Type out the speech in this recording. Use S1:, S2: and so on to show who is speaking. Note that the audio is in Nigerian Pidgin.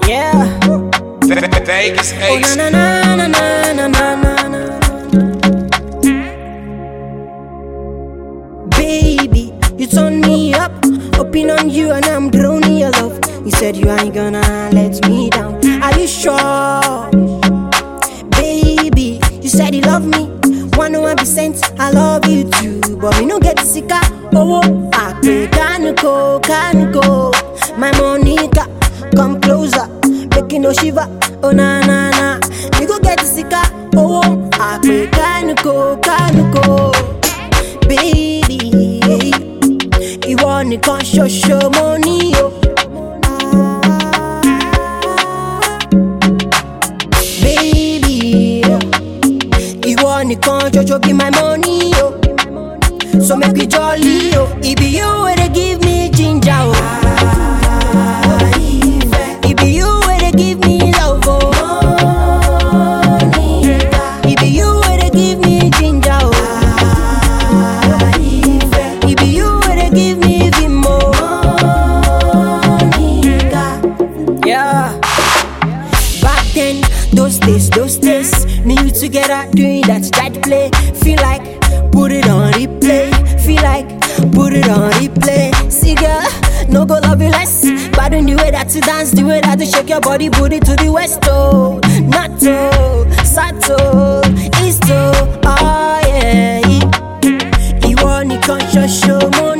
S1: Yeah.
S2: Vegas
S1: Oh
S2: Ace.
S1: na na na na na na na na. Baby, you turn me up, open on you and I'm drowning in your love. You said you ain't gonna let me down. Are you sure? Baby, you said you love me. One one percent, I love you too. But we don't get sick of oh, oh, I pray can go, can go. My Monica, come closer. Making no shiver, oh na na na. We go get sick of oh, oh, I pray can go, can go. Baby, ìwọ nìkan ṣoṣo mo ní o. Baby, ìwọ nìkan ṣoṣo be my money o. So make we jolly o. It be you wey dey give me ginger o. It be you wey dey give me love o. It be you wey dey give me ginger o. It be you wey dey give me vimo. Yeah. Back then, those days, those days, me you together doing that that play. Feel like put it on replay. Feel like put it on replay. See girl, no go love you less. But in the way that you dance, the way that you shake your body, booty to the west oh, not to, sato, east oh, oh yeah. Ìwọ nìkan ṣoṣo mo